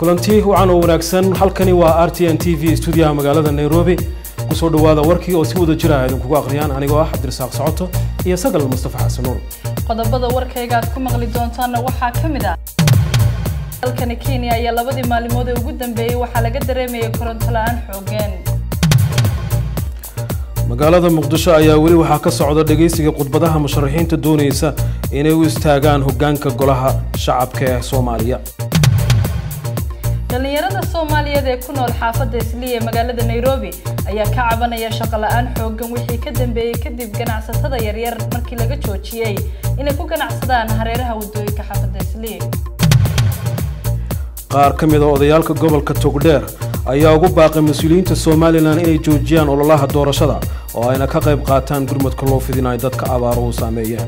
kulanti wacan oo wanaagsan halkani waa r t n t v stuudiyaha magaalada nairobi kusoo dhawaada warkii oo si wada jira idinkugu akhriyaan anigoo ah cabdirasaaq socoto iyo sagal mustafa xasan nuur qodobada warkayga aad ku maqli doontaanna waxaa ka mid ah dalkani kenya ayaa labadii maalimood ee ugu dambeeyey waxaa laga dareemayay koronto la-aan xoogeen magaalada muqdisho ayaa weli waxaa ka socda dhegaysiga khudbadaha musharaxiinta doonaysa inay u istaagaan hoggaanka golaha shacabka ee soomaaliya dhallinyarada soomaaliyeed ee ku nool xaafadda isliya ee magaalada nairobi ayaa ka cabanaya shaqo la-aan xoogan wixii ka dambeeyey kadib ganacsatada yaryar markii laga joojiyey inay ku ganacsadaan hareeraha waddooyinka xaafadda isliya qaar ka mid a odayaalka gobolka togdheer ayaa ugu baaqay mas-uuliyiinta somalilan inay joojiyaan ololaha doorashada oo ayna ka qayb qaataan gurmadka loo fidinayo dadka abaaruhu saameeyeen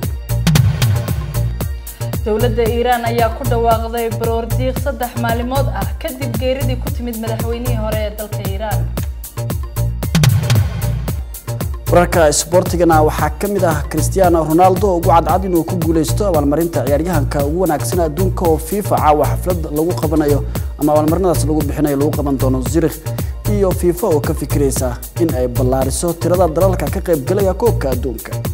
dowladda iiraan ayaa ku dhawaaqday baroor diiq saddex maalimood ah kadib geeridii ku timid madaxweynihii hore ee dalka iiraan wararka isboortigana waxaa ka mid ah cristiano ronaldo ugu cadcad inuu ku guuleysto abaalmarinta ciyaaryahanka ugu wanaagsan adduunka oo fifa caawa xaflad lagu qabanayo ama abaalmarinadaas lagu bixinayo lagu qaban doono zurikh iyo fifa oo ka fikiraysa in ay ballaariso tirada dalalka ka qaybgalaya koobka adduunka